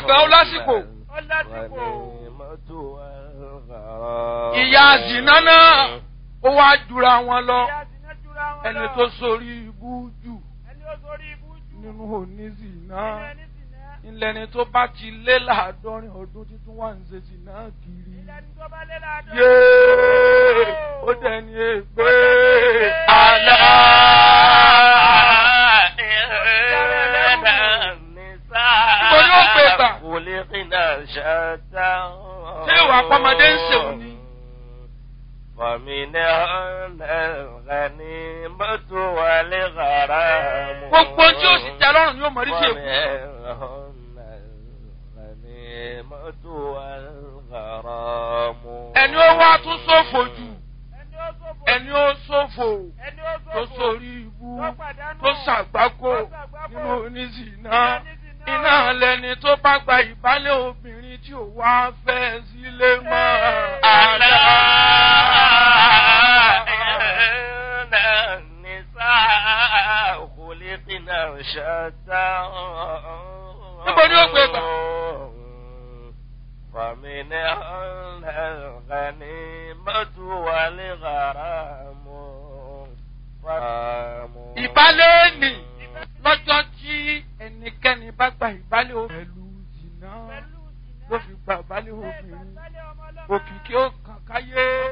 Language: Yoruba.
àgbà ó lásìkò. ó lásìkò. ìyá zìnà náà ó wá jura wọn lọ ìyá zìnà jura wọn ẹni lọ. tó sórí ibú jù ẹni ó sórí ibú jù. nínú onízìnà nínú ẹni zìnà. ńlẹni tó bá ti lé láàádọ́rin ọdún títún wà ń ṣe zìnà kiri. ilẹ̀ ní tó bá lé láàdọ́. yéé ó dẹni ègbé àlá. Níbo ni ó gbé gbà? Ṣé ìwà àpamọ́dé ń ṣèwò ni? Fọ̀mìnà ọ̀nà ní mọ́tò wà lè gàrà mú. gbogbo tí ó sì tẹ lọ́rùn yóò mọ̀ rí sí èkó. ẹni ó wá tún ṣòfò jù ẹni ó sófò. ẹni ó ṣòfò ẹni ó sófò. tó sórí ibú tó pàdánù. tó ṣàgbákò tó ṣàgbákò. nínú oníṣìná Nínú oníṣìná. iná lẹni tó bá gba ìbálẹ̀ obìnrin tí ò wá fẹ́ sílé mọ́ Àlá àlá. ẹ̀ẹ́nà nìsá khuliqna shatta. Níbo ni ó gbé gbà? Fàmìnà الغنيمة والغرام ìbálẹ̀ nì lọ́jọ́ tí ẹnikẹ́ni bá gba ìbálẹ̀ obìnrin pẹ̀lú jìnnà pẹ̀lú ìsìnà. ló fi gba ìbálẹ̀ Ẹ obìnrin gbàgbálẹ̀ ọmọ ọlọ́mọ. òkìkí ó kàn káyé